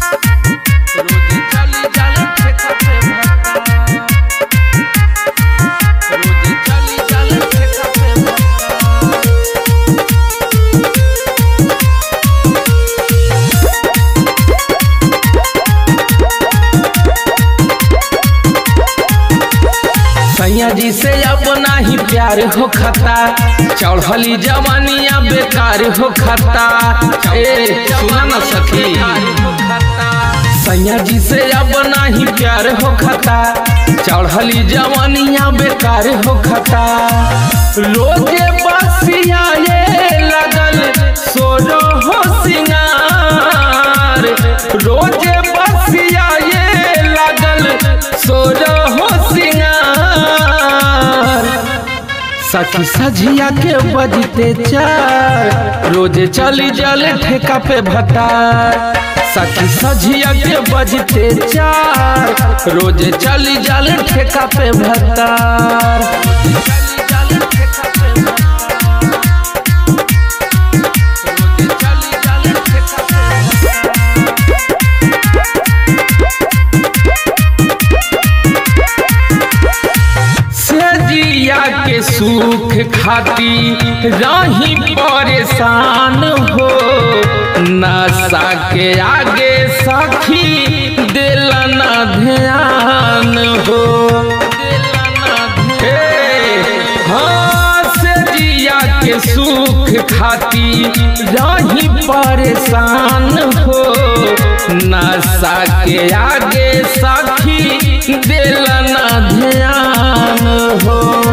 रोज चली जाले ठेका पे भत्ता रोज चली जाले ठेका पे भत्ता सैया जी से अब नाही प्यार हो खता चढ़ली जवानिया बेकार हो खता ए सुना न सखी सैया जी से अब नाही प्यार हो खता चढ़ली जवानिया बेकार हो खता रोजे बसिया ये लगल सोरो हो सिंगार रोजे बसिया ये लगल सोरो हो सिंगार सखी सझिया के बजते चार रोज चली जल ठेका पे भतार सखी सझिया के बजते चार रोज चली जल ठेका पे भतार रोज चली जल ठेका पे सजिया के सुख खाती रही परेशान हो नशा के आगे सखी दिल न ध्यान हो हे, हाँ सजिया के सुख खाती रही परेशान हो नशा के आगे सखी दिल न ध्यान हो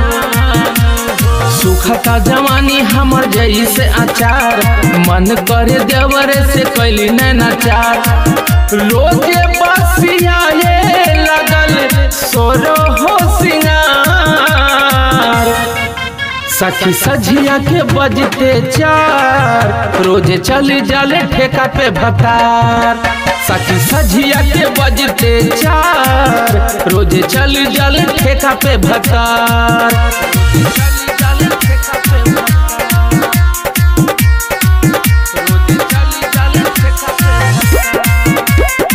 सुखता जवानी हमर जैसे अचार मन करे देवर से कैली नैनाचार रोजे बसिया ये लगल सोरो हो सिंगार सखी सझिया के बजते चार रोज चली जाले ठेका पे भतार सखी सझिया के बजते चार रोज चली जाले ठेका पे भतार चली जाले ठेका पे भतार। रोज चली जाले ठेका पे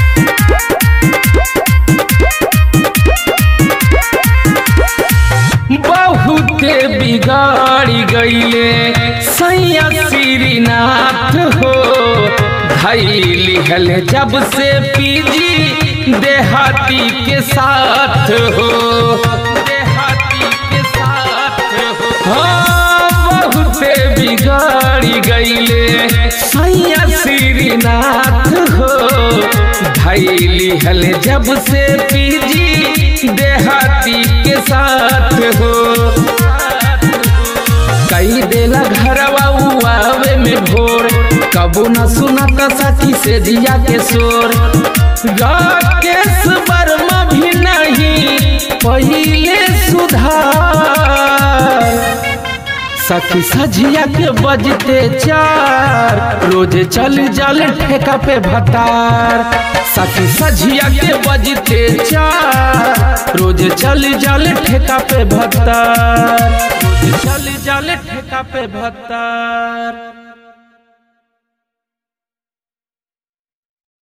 बहुते बिगाड़ी गईले सैया श्रीनाथ हो धैली हल जब से पीजी देहाती के साथ हो देहाती के साथ हो हाँ बहुते बिगाड़ी गईले सैया श्रीनाथ हो धैली हल जब से पीजी देहाती के साथ हो कई देला घरवा आवे में भोर कबू न सुनता सखी से जिया के शोर राकेश वर्मा भी नहीं पहिले सुधार सखी सझिया के बजते चार रोज चल जल ठेका पे भतार सखी सझिया के बजते चार रोज चल जल ठेका पे भतार रोज चल जल ठेका पे भतार